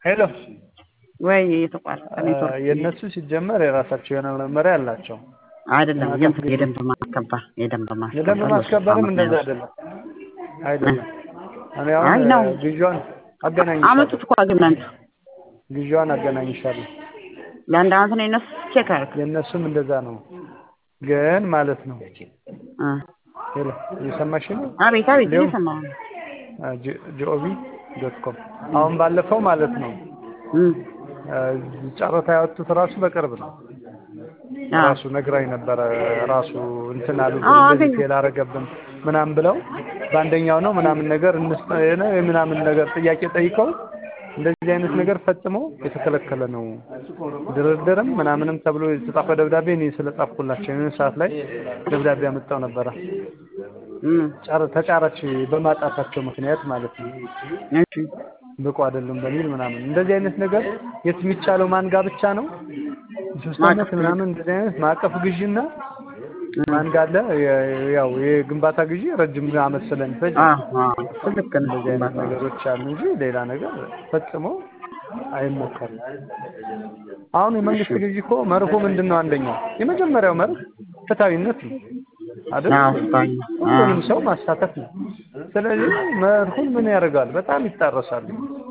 ሄሎ ወይ የተቋረጠ ኔትወርክ የእነሱ ሲጀመር የራሳቸው የሆነ መመሪያ አላቸው። አይደለም የእንትን የደንብ ማስከበር የደንብ ማስከበር የደንብ ማስከበርም እንደዛ አይደለም አይደለም። እኔ አይ አሁን ነው። ግዢዋን አገናኝሻለሁ አመጡት እኮ አግሪመንት ግዢዋን አገናኝሻለሁ። ለአንድ አመት ነው የነሱ ቼክ አድርግ የእነሱም እንደዛ ነው። ግን ማለት ነው እ ሄሎ እየሰማሽ ነው? አቤት አቤት እንዲያውም እየሰማሁ ነው ጂኦቪ ዶት ኮም አሁን ባለፈው ማለት ነው እ እ ጨረታ ያወጡት ራሱ በቅርብ ነው። አዎ ራሱ ነግራኝ ነበረ። ራሱ እንትን አሉ አዎ፣ እንደዚህ አገኘሁ። ፌል አረገብን ምናምን ብለው በአንደኛው ነው ምናምን ነገር እንስጠ ነው የምናምን ነገር ጥያቄ ጠይቀው እንደዚህ አይነት ነገር ፈጽሞ የተከለከለ ነው። ድርድርም ምናምንም ተብሎ የተጻፈ ደብዳቤ እኔ ስለጻፍኩላቸው የሆነ ሰዓት ላይ ደብዳቤ አመጣው ነበረ። እ ጫረ- ተጫራች በማጣታቸው ምክንያት ማለት ነው እሺ ብቁ አይደሉም በሚል ምናምን እንደዚህ አይነት ነገር የት የሚቻለው ማን ጋር ብቻ ነው? ሶስት ዓመት ማዕቀፍ ምናምን እንደዚህ አይነት ማዕቀፍ ግዢና ማን ጋር አለ? የ- ያው የግንባታ ግዢ ረጅም ዓመት ስለሚፈጅ አዎ አዎ ትልቅ ነው እንደዚህ አይነት ነገሮች አሉ እንጂ ሌላ ነገር ፈጽሞ አይሞከርም። አሁን የመንግስት ግዢ እኮ መርሁ ምንድን ነው? አንደኛው የመጀመሪያው መርህ ፍትሐዊነት ነው አይደል? አዎ ስታኝ ሁሉንም ሰው ማሳተፍ ነው። ስለዚህ መርሁን ምን ያደርጋል? በጣም ይጣረሳሉ።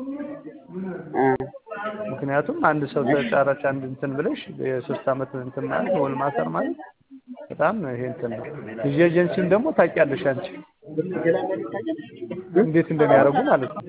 ምክንያቱም አንድ ሰው ተጫራች አንድ እንትን ብለሽ የሶስት ዓመት እንትን ማለት ውል ማሰር ማለት በጣም ይሄ እንትን ነው። ግዢ ኤጀንሲውን ደግሞ ታውቂያለሽ አንቺ እንዴት እንደሚያደርጉ ማለት ነው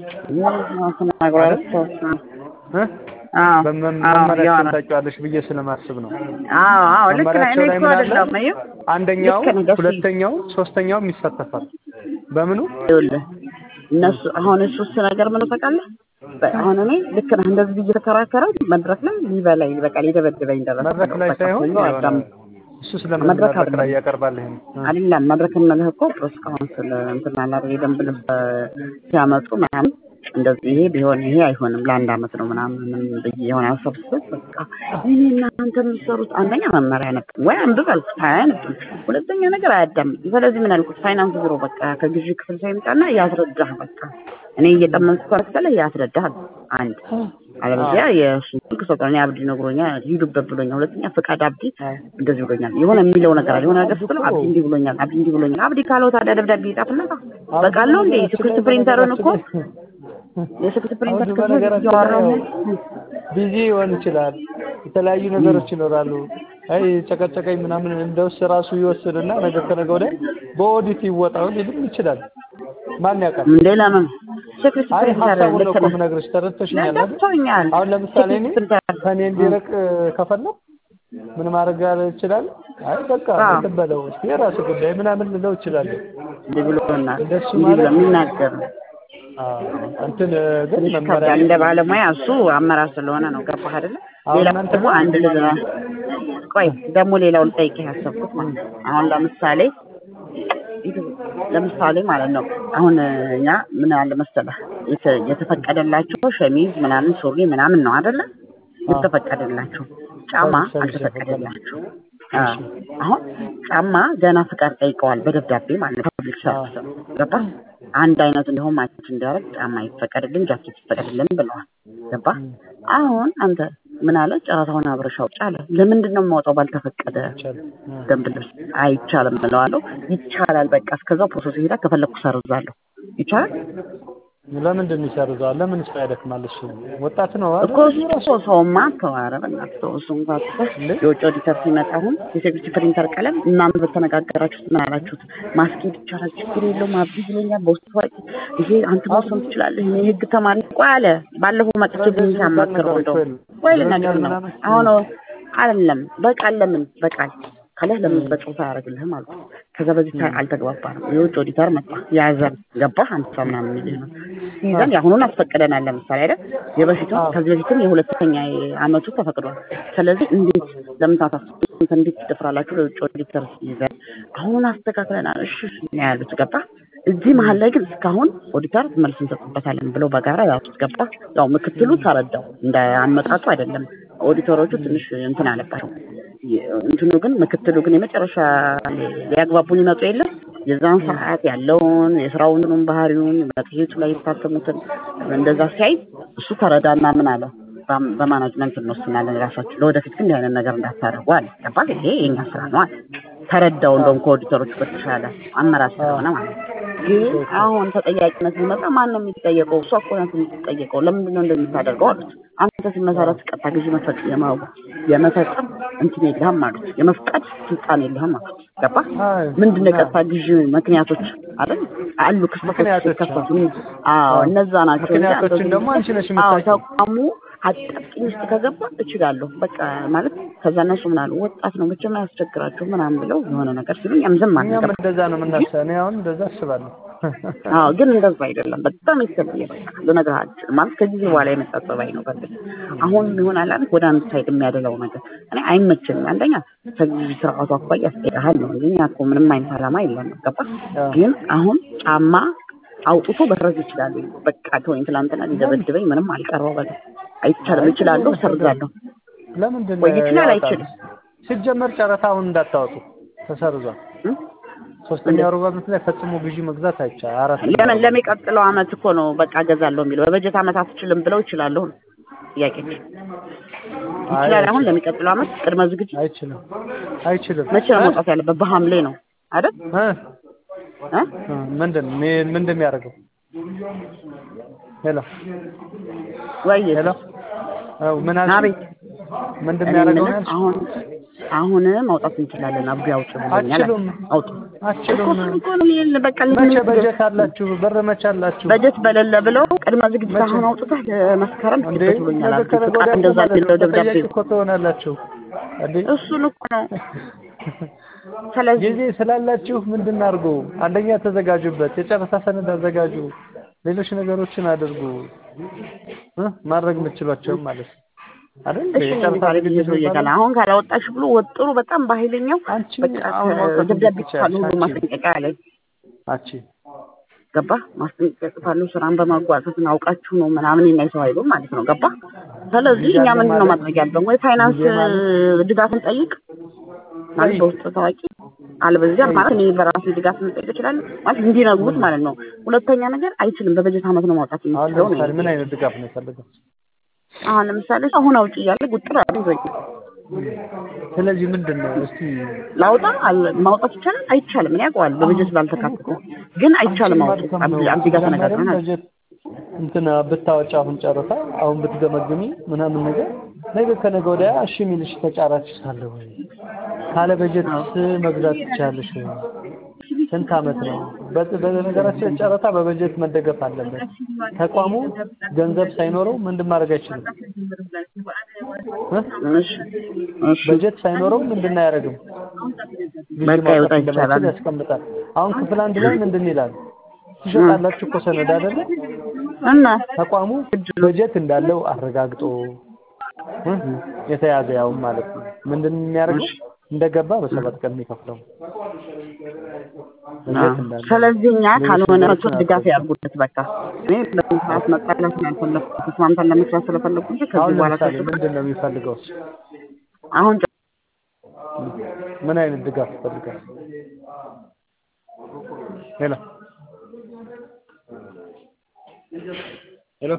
እ? በመ- መመሪያቸውን ታውቂዋለሽ ብዬ ስለማስብ ነው። አዎ አዎ ልክ ነህ። መመሪያቸው እኔ ላይ እኮ ምን አለ? አይደለም አየሁ አንደኛው፣ ልክ ነህ፣ ደስ ይላል። ሁለተኛው፣ ሶስተኛውም ይሳተፋል። በምኑ ይኸውልህ እነሱ አሁን እሱ እሱ ነገር ምን ታውቃለህ? በ- አሁን እኔ ልክ ነህ እንደዚህ ብዬ ተከራከረ መድረክ ላይ ሊበላኝ በቃ ሊደበድበኝ ደረሰ። መድረክ ላይ በቃ ሳይሆን ሰውየው የሆነ አዳም እሱ ስለምን መድረክ መድረክ ላይ አይደለም። ያቀርባል ይሄን እ። አይደለም መድረክ የምልህ እኮ ፕሬስ ካውንስል እንትን አለ አይደል? የደንብ ልብስ ሲያመጡ ምናምን እንደዚህ ይሄ ቢሆን ይሄ አይሆንም ለአንድ አመት ነው ምናምን ምን ብዬ የሆነ ሰብስብ በቃ ይሄ እናንተ የምትሰሩት አንደኛ መመሪያ ነበር ወይ አንብበል አያነብም፣ ሁለተኛ ነገር አያዳምጥም። ስለዚህ ምን አልኩት ፋይናንስ ቢሮ በቃ ከግዢ ክፍል ሳይመጣና ያስረዳህ በቃ እኔ እየጠመንኩ ከመሰለ ያስረዳህ አንድ አለበለዚያ የእሱን ስልክ ሰጠው። እኔ አብዲ ነግሮኛል ሂዱበት ብሎኛል። ሁለተኛ ፈቃድ አብዲ እንደዚህ ብሎኛል። የሆነ የሚለው ነገር አለ። የሆነ ነገር ስትለው አብዲ እንዲህ ብሎኛል፣ አብዲ እንዲህ ብሎኛል። አብዲ ካለው ታዲያ ደብዳቤ ይጻፍለታ በቃለው እንዴ የስክሪፕት ፕሪንተርን እኮ የስክሪፕት ፕሪንተር አሁን ክፍል በነገራችን እያወራሁ ላይ ቢዚ ሊሆን ይችላል። የተለያዩ ነገሮች ይኖራሉ። አይ ጨቀጨቀኝ ምናምን እንደውስ ራሱ ይወስድና ነገ ከነገ ወዲያ በኦዲት ይወጣው ሊልም ይችላል። ማን ያውቃል? እንዴ ለምን ስክሪፕት አይ ፕሪንተር ሀሳቡን ነው ልክ እኮ ነህ የምነግርሽ። ተረድተሽኛል አይደል? ገብቶኛል። አሁን ለምሳሌ እኔ ስክሪፕት ፕሪንተር ከኔ እንዲርቅ ከፈለግ ምን ማድረግ ይችላል? አይ በቃ አዎ። እንትን በለው እስኪ የራሱ ጉዳይ ምናምን ልለው እችላለሁ። እንዲህ ብሎናል እንደሱ እንዲህ ብሎ ማለት የሚናገር ነው። አዎ እንትን ግን ትንሽ መመሪያ ከብዳል። እንደ ባለሙያ እሱ አመራር ስለሆነ ነው። ገባህ አይደለ? አሁን ሌላ እናንተ ደግሞ ጋር አንድ ልጅ ቆይ ደግሞ ሌላውን ጠይቄህ ያሰብኩት ማለት ነው። አሁን ለምሳሌ ለምሳሌ ማለት ነው አሁን እኛ ምን አለ መሰለህ የተ- የተፈቀደላቸው ሸሚዝ ምናምን ሱሪ ምናምን ነው አይደለ? የተፈቀደላቸው ጫማ ሰርቪስ አልተፈቀደላቸው። አዎ። አሁን ጫማ ገና ፍቃድ ጠይቀዋል በደብዳቤ ማለት ነው። ፐብሊክ ሰርቪስ ነው። ገባህ? አንድ አይነት እንዲሆን ማች እንዲያደርግ ጫማ ይፈቀድልን፣ ጃኬት ይፈቀድልን ብለዋል። ገባህ? አሁን አንተ ምን አለ ጨረታውን አብረሽ አውጪ አለ። ለምንድን ነው የማወጣው ባልተፈቀደ ይቻላል። እ። ደንብ ልብስ? አይቻልም ብለዋለሁ። ይቻላል በቃ እስከዛው ፕሮሰስ ሄዳ ከፈለኩ ሰርዛለሁ። ይቻላል ለምንድን ነው ይሰርዘዋል? ለምን ስራ ያደክማል? እሱ ወጣት ነው አይደል? እኮ እሱ ሰውማ ተዋረ በእናትህ ተው። እሱ እንኳን ትተህ እንዴ? የውጭ ኦዲተር ሲመጣ አሁን የሴኩሪቲ ፕሪንተር ቀለም እናንተ በተነጋገራችሁት ምን አላችሁት? ማስኬድ ይቻላል፣ ችግር የለውም አብዲ ብሎኛል። በውስጥ ታዋቂ ይሄ አንተ መወሰን ትችላለህ። እኔ የህግ ተማሪ ቆይ አለ። ባለፈው መጥቼ ብኝ ሳማክረው እንደው ወይ ልነግርህ ነው አሁን አይደለም በቃል ለምን በቃል ካለህ ለምን በጽሁፍ አያደርግልህም አልኩ። ከዛ በዚህ ታ- አልተግባባንም። የውጭ ኦዲተር መጣ ያዘን ገባህ አንተ ሰው ምናምን የሚልህ ነው ሲይዘን የአሁኑን አስፈቅደናል። ለምሳሌ አይደል የበፊቱ ከዚህ በፊትም የሁለተኛ አመቱ ተፈቅዷል። ስለዚህ እንዴት ለምን ታሳስ እንዴት ትደፍራላችሁ? ለውጭ ኦዲተር ሲይዘን አሁኑን አስተካክለናል። እሺ ነው ያሉት ገባህ። እዚህ መሀል ላይ ግን እስካሁን ኦዲተር መልስ እንሰጥበታለን ብለው በጋራ ያሉት ገባህ። ያው ምክትሉ ተረዳው እንደ አመጣጡ አይደለም። ኦዲተሮቹ ትንሽ እንትን አለባቸው። እንትኑ ግን ምክትሉ ግን የመጨረሻ ሊያግባቡን ይመጡ የለም የዛን ሰዓት ያለውን የስራውን ባህሪውን መጽሔቱ ላይ የታተሙትን እንደዛ ሲያይ እሱ ተረዳና ምን አለ በም- በማናጅመንት እንወስናለን ራሳችን ለወደፊት ግን እንዲህ አይነት ነገር እንዳታደርጉ አለ ገባህ ይሄ የኛ ስራ ነው አለ ተረዳው እንደውም ከኦዲተሮች በተሻለ አመራር ስለሆነ ማለት ነው ግን አሁን ተጠያቂነት ቢመጣ ማን ነው የሚጠየቀው እሷ እኮ ናት የምትጠየቀው ለምንድን ነው እንደምታደርገው አሉት አንተ ሲመሰረት ቀጥታ ግዢ መፈጽ የማው የመፈጸም እንትን የለህም አሉት የመፍቀድ ስልጣን የለህም አሉት ገባህ አይ፣ ምንድን ነው የቀጥታ ግዢ ምክንያቶች አይደል አሉ ክስተቶች ምክንያቶች፣ ሲከሰቱ አዎ እነዛ ናቸው እንጂ አንተ ምክንያቶችን ዝም ደግሞ አንቺ ነሽ አዎ የምታውቂው። ተቋሙ አጣብቂኝ ውስጥ ከገባ እችላለሁ በቃ ማለት ከዛ እነሱ ምን አሉ ወጣት ነው መቼም አያስቸግራቸው ምናምን ብለው የሆነ ነገር ሲሉኝ ያም ዝም እኛም አልነበር እንደዛ ነው የምናስበው። እኔ አሁን እንደዛ አስባለሁ። አዎ ግን እንደዛ አይደለም በጣም የተለየ በቃ ልነግርህ አልችልም ማለት ከጊዜ በኋላ የመጣ ጸባይ ነው በርግጥ አሁን ይሆናል አይደል ወደ አንድ ሳይድ የሚያደላው ነገር እኔ አይመችኝም አንደኛ ከጊዜ ስርዓቱ አኳያ ያስጠይቃል ነው እንጂ እኛ እኮ ምንም አይነት አላማ የለንም ገባህ አዎ። ግን አሁን ጫማ አውጥቶ በረዝ ይችላሉ በቃ ተወኝ ትላንትና ሊደበድበኝ ምንም አልቀረው በቃ አይቻልም እችላለሁ ሰርዛለሁ ለምንድን ወይ ይችላል ያወጣሉ? አይችልም ሲጀመር ጨረታ አሁን እንዳታወጡ ተሰርዟል። እም? ሶስተኛው ሩብ ዓመት ላይ ፈጽሞ ግዢ መግዛት አይቻልም። አራት ለምን ለሚቀጥለው አመት እኮ ነው በቃ እገዛለሁ የሚለው በበጀት አመት አትችልም ብለው ይችላሉ ነው ጥያቄ ይችላል አሁን ለሚቀጥለው አመት ቅድመ ዝግጅት አይችልም አይችልም። መቼ ነው መውጣት ያለበት በሐምሌ ነው አይደል እ? እ? እ፣ ምንድን ሚ- ምንድን የሚያደርገው ሄሎ ወይ ሄሎ አው ምን አልሽ? አቤት ምንድን እኔ የሚያደርገው የምልህ ነው ያልሽኝ? አሁን አሁን ማውጣት እንችላለን አብዱ ያውጡ ብሎኛል አትችሉም። አውጡ አትችሉም። እኮ እሱን እኮ ነው ይሄን በቃ መቼ ልንሄድ በጀት አላችሁ? ብር መቼ አላችሁ? በጀት በሌለ ብለው ቅድመ ዝግጅት መቼ? አሁን አውጥተህ ለመስከረም እንዴ ትበት ብሎኛል ነገ አብዱ ከነገ ፍቃድ ወዲያ እንደዛ እኮ ማለት ቢለው ነው ደብዳቤ ተጠያቂ እኮ ትሆናላችሁ። እንዴ እሱን እኮ ነው ስለዚህ ጊዜ ስላላችሁ ምንድን አድርጉ? አንደኛ ተዘጋጁበት፣ የጨረታ ሰነድ አዘጋጁ፣ ሌሎች ነገሮችን አድርጉ እ ማድረግ የምትችሏቸውም ማለት ነው አይደል? እሺ የጨረታ ለምሳሌ ጊዜ ዝግጅት ሰውዬ የሚባለው ካለ አሁን ካላወጣሽ ብሎ ወጥሩ በጣም በኃይለኛው አንቺ በቃ አሁን ማውጣት ደብዳቤ ትችያለሽ፣ ጽፋለሁ ሁሉ አንቺ ማስጠንቀቂያ አለኝ አቺ ገባ ማስጠንቀቂያ ጽፋለሁ ስራን በማጓተትን አውቃችሁ ነው ምናምን እና የሰው ኃይሉ ማለት ነው ገባ ስለዚህ እኛ ይዛለ ምንድን ነው ማለት ማድረግ ያለብን ወይ ፋይናንስ ይዜ ማለት ድጋፍን ጠይቅ ማለት ጠይቅ። በውስጥ ታዋቂ አለበዚያ ማለት እኔ በራሴ ድጋፍ መጠየቅ እችላለሁ ማለት እንዲነግሩት ማለት ነው ሁለተኛ ነገር አይችልም በበጀት አመት ነው ማውጣት አሁን የሚችለው ነው ለምሳሌ ምን አይነት ድጋፍ ነው የፈለገው? አሁን ለምሳሌ አሁን አውጪ እያለ ቁጥር አድርጎኝ ስለዚህ ምንድን ነው እስቲ ላውጣ አል- ማውጣት ይቻላል አይቻልም እኔ ያውቀዋል በበጀት ባልተካተተ ግን አይቻልም አውጡ ማድከም ነው። አብዲ ጋር ተነጋግረን አለ በጀት እንትን ብታወጪ አሁን ጨረታ አሁን ብትገመግሚ ምናምን ነገር ነገ ከነገ ወዲያ እሺ የሚልሽ ተጫራች ሳለ ወይ ካለ በጀት መግዛት ትችላለሽ ወይ? ስንት አመት ነው? በ- በነገራችን ጨረታ በበጀት መደገፍ አለበት። ተቋሙ ገንዘብ ሳይኖረው ምንድን ማድረግ አይችልም። እ? እሺ እሺ በጀት ሳይኖረው ምንድን አያደርግም። ግዢ በቃ ማውጣት ይወጣ እንደማይችል ይቻላል። ያስቀምጣል። አሁን ክፍል አንድ ላይ ምንድን ይላል? ትሸጣላችሁ እኮ ሰነድ አይደለ? እና ተቋሙ በጀት እንዳለው አረጋግጦ እ? የተያዘ ያው ማለት ነው። ምንድን ነው የሚያደርገው? እንደገባ በሰባት ቀን የሚከፍለው በጀት እንዳለው ስለዚህ እኛ ሌሎች ካልሆነ ነገሮችን መቶ ድጋፍ አያውቅም። ያርጉለት በቃ እኔ በስንት ሰዓት መጣላት ነው ያልፈለኩት ተስማምተን ለመስራት ስለፈለኩ እንጂ አሁን ከዚህ በኋላ ለምሳሌ ከሱ ምንድን ነው የሚፈልገው? አሁን ምን አይነት ድጋፍ ይፈልጋል? ሄሎ